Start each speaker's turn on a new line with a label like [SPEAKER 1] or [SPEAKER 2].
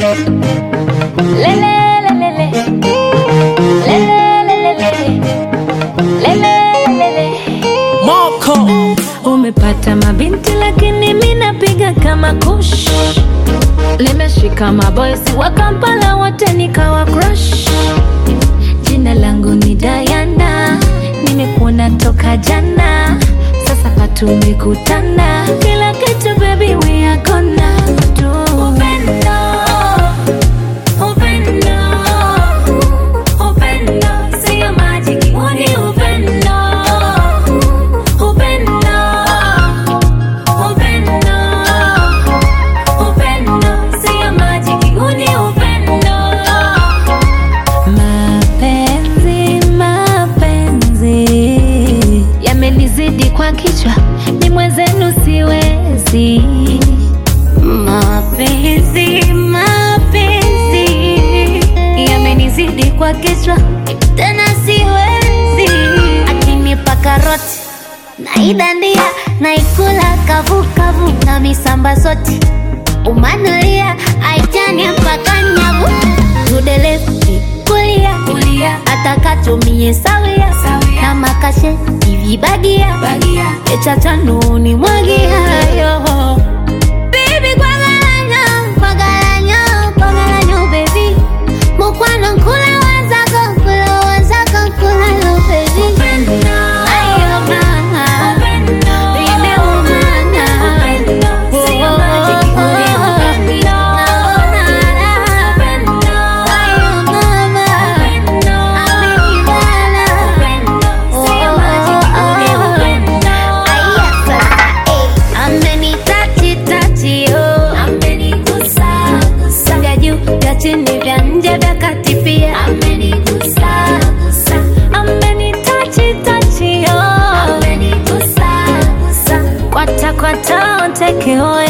[SPEAKER 1] Moko
[SPEAKER 2] Umepata mabinti lakini mi napiga kama kush, limeshika maboysi wa Kampala wote nikawa crush. Jina langu ni Diana, nimekuona toka jana, sasa patumekutana, kila kitu baby we are gonna do. Upendo, upendo, upendo, sio majiki, huu ni upendo. Upendo, upendo, upendo, sio majiki, huu ni upendo. Mapenzi, mapenzi yamenizidi kwa kichwa, ni mwenzenu siwezi. Mapenzi, mapenzi yamenizidi kwa kichwa, tena siwezi. Akinipa karoti naidandia naikula kavukavu na misamba soti umanulia aitani mpaka nyavu tudelefti kulia kulia atakatumie sawia na makashe ivibagia echatanu mwagiayo Baby, kwagalanyo, kwagalanyo, kwagalanyo, baby. Mukwano nkula wazako, nkula wazako, nkula yo, baby. Ayo, mama. Nimeumana. Oh, oh, oh, naona raha. Ayo, mama. Amenibana. Oh, oh, oh. Aya, sasa, eh. Amenitachi tachi oh, amenigusa gusa, vya juu vya chini vya nje vya kati pia amenigusa gusa, amenitachi tachi oh, amenigusa gusa, kwata kwata onteke oh